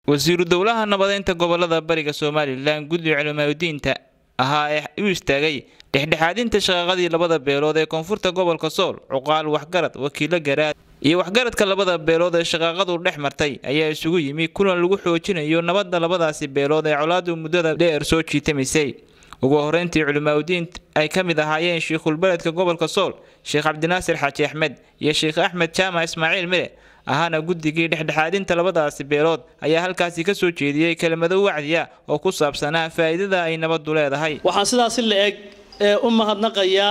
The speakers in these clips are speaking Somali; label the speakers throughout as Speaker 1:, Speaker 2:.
Speaker 1: wasiiru dowlaha nabadeynta gobolada bariga somalilan guddiga culimaadudiinta ahaa ee u istaagay dhexdhexaadinta shaqaaqadii labada beelood ee koonfurta gobolka sool cuqaal waxgarad wakiilo garaad iyo waxgaradka labada beelood ee shaqaaqadu dhex martay ayaa isugu yimi kulan lagu xoojinayo nabadda labadaasi beelood ee colaadu muddada dheer soo jiitamisay ugu horeyntii culimaadudiin ay ka mid ahaayeen shiikhulbeledka gobolka sool sheekh cabdinaasir xaaji axmed iyo sheekh axmed jaamac ismaaciil mire ahaana guddigii dhexdhexaadinta labadaasi beelood ayaa halkaasi ka soo jeediyey kelimado wacdiya oo ku saabsanaa faa'iidada ay nabaddu leedahay
Speaker 2: waxaan sidaasi la eg u mahadnaqayaa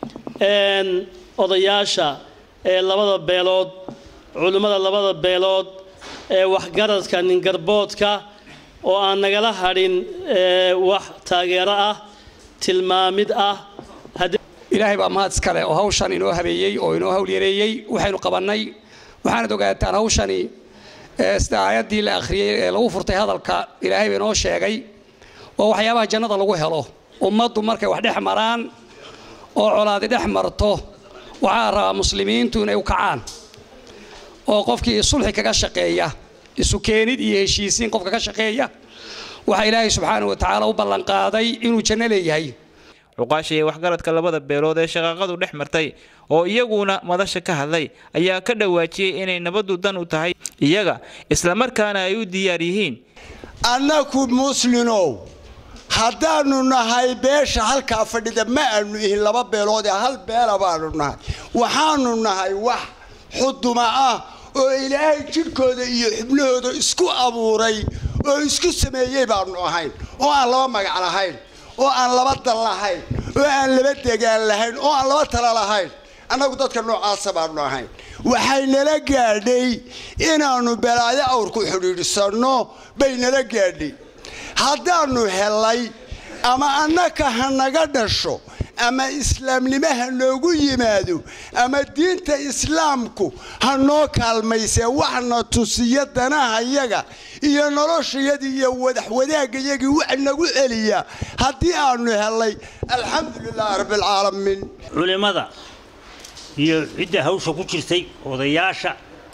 Speaker 2: odayaasha ee labada beelood culimmada labada beelood ee waxgaradka ningarboodka oo aan nagala hadhin wax taageero ah tilmaamid ah
Speaker 3: ilaahay baa mahad iskale oo hawshan inoo habeeyey oo inoo hawlyareeyey waxaynu qabannay waxaanad ogaataan hawshani sida aayaddii la akhriyey ee lagu furtay hadalka ilaahay ba inoo sheegay waa waxyaabaha jannada lagu helo ummaddu markay wax dhex maraan oo colaadi dhex marto waxaa rabaa muslimiintu inay u kacaan oo qofkii sulxi kaga shaqeeya isu keenid iyo heshiisiin qofka ka shaqeeya waxaa ilaahay subxaana wa tacaala u ballanqaaday inuu janno leeyahay
Speaker 1: cuqaasha iyo waxgaradka labada beelood ee shaqaaqadu dhex martay oo iyaguna madasha ka hadlay ayaa ka dhawaajiyey inay nabaddu dan u tahay iyaga islamarkaana ay u diyaar yihiin
Speaker 4: annaku muslinow haddaannu nahay beesha halkaa fadhida ma aanu ihin laba beelood ee hal beela baanu nahay waxaanu nahay wax xuduma ah oo ilaahay jidhkooda iyo xubnahooda isku abuuray oo isku sameeyey baanu ahayn oo aan laba magac lahayn oo aan laba dal lahayn oo aan laba degaan lahayn oo aan laba tala lahayn annagu dadka noocaasa baanu ahayn waxay nala gaadhay inaannu balaayo awrku xidhiidhsanno bay nala gaadhay haddaannu helay ama annaka ha naga dhasho ama islaamnimo ha noogu yimaado ama diinta islaamku ha noo kaalmaysee waxna tusiya danahayaga iyo noloshayadii iyo wadaxwadaaggayagii wax nagu celiya haddii aanu helay alxamdulilahi rabbialcaalamiin
Speaker 5: culimmada iyo cidda hawsha ku jirtay odayaasha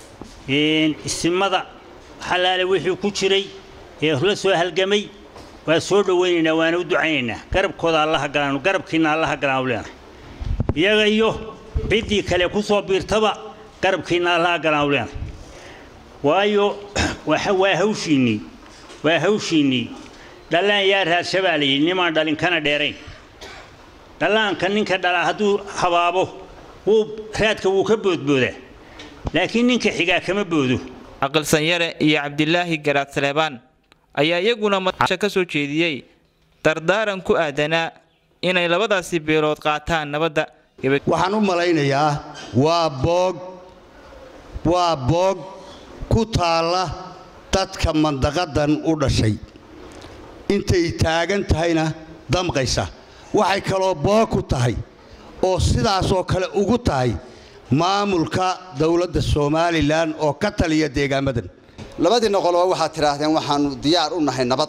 Speaker 5: isimada xalaale wixii ku jiray ee la soo halgamay waa soo dhowaynaynaa waana u ducaynaynaa garabkooda allaha galaanu garabkiinna allaha galaanu leenahay iyaga iyo ciddii kale ku soo biirtaba garabkiinna allaha galaanu leenahay waayo waa hawshiinnii waa hawshiinnii dhallaan yaa raadshabaalayay nimaan dhalin kana dheerayn dhallaanka ninka dhalaa hadduu habaabo wuu raadka wuu ka boodboodaa laakiin ninka xigaa kama boodo
Speaker 1: aqalsanyare iyo cabdilaahi garaad saleebaan ayaa iyaguna madasha ka soo jeediyey dardaaran ku aadanaa inay labadaasi beelood qaataan nabadda
Speaker 6: waxaan u malaynayaa waa boog waa boog ku taalla dadka mandaqadan u dhashay intay taagan tahayna damqaysa waxay kaloo boog ku tahay oo sidaasoo kale ugu tahay maamulka dowladda somalilan oo ka taliya deegaamadan
Speaker 7: labadiinna qoloba waxaad tidhaahdeen waxaanu diyaar u nahay nabad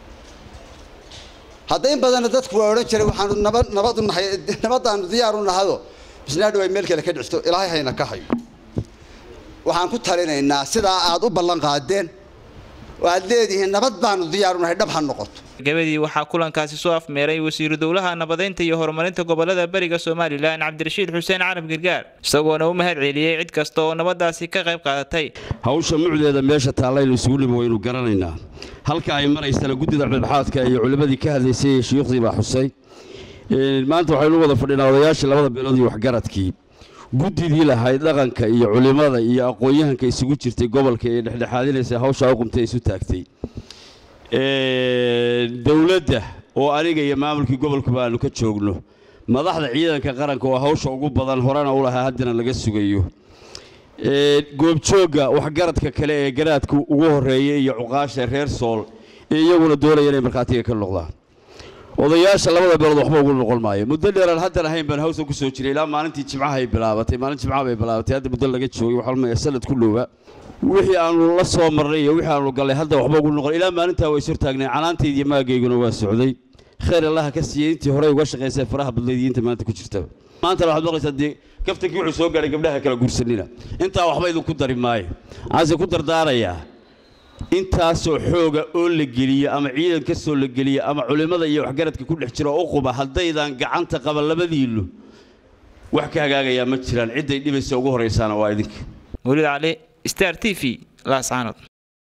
Speaker 7: hadda in badanna dadku waa odhan jiray waxaanu nabad u nahay nabaddaanu diyaar u nahado bisnaadhow ay meel kale ka dhicto ilaahay hayna ka hayo waxaan ku talinaynaa sidaa aad u ballan qaadeen oo aad leedihiin nabad baanu diyaar u nahay dhab ha noqoto
Speaker 1: gabadii waxaa kulankaasi soo afmeeray wasiiru dowlaha nabadeynta iyo horumarinta gobolada bariga somalilan cabdirashiid xuseen carab gargaar isagoona u mahad celiyey cid kasta oo nabadaasi ka qayb qaadatay
Speaker 8: hawsha mucdeeda meesha taallaynu isugu nimi waynu garanaynaa halka ay maraysana guddida dhexdhexaadka iyo culimmadii ka hadlaysay ee shuyuukhdii baa xusay maanta waxaynu wada fadhinaa odayaashii labada beelood iyo waxgaradkii guddidii lahayd dhaqanka iyo culimmada iyo aqoon-yahanka isugu jirtay gobolka ee dhexdhexaadinaysa hawshaa u qumtay isu taagtay dowladda oo aniga iyo maamulkii gobolkuba aanu ka joogno madaxda ciidanka qaranka oo hawsha ugu badan horena u lahaa haddana laga sugayo goobjoogga waxgaradka kale ee garaadka ugu horreeya iyo cuqaasha reer sool ee iyaguna doonaya inay markhaatiga ka noqdaan odayaasha labada beelood waxba ugu noqon maayo muddo dheeraan haddan ahayn baan hawsa ku soo jiray ilaa maalintii jimcaha ay bilaabatay maalin jimcaha bay bilaabatay hadda muddo laga joogay waxaa lumaya sanad ku dhowaa wixii aanu la soo marnay iyo wixii aanu gallay hadda waxba ugu noqon ilaa maalintaa way ishortaagnay canaantaydii maagayguna waa socday khayr allaha ka siiyey intii horey uga shaqaysay faraha badnayd iyo inta maanta ku jirtaba maantana waxaad maqlaysaa dee kaftankii wuxuu soo gaadhay gabdhaha kala guursanina intaa waxba idinku dari maayo waxaase ku dardaarayaa intaasoo xooga oo la geliyo ama ciidan ka soo la geliyo ama culimmada iyo waxgaradka ku dhex jira oo u quba haddaydan gacanta qaban labadiinnu wax ka hagaagayaa ma jiraan cidday dhibaysa ugu horraysaana waa idinka
Speaker 1: mawlid cali star t v laascaanood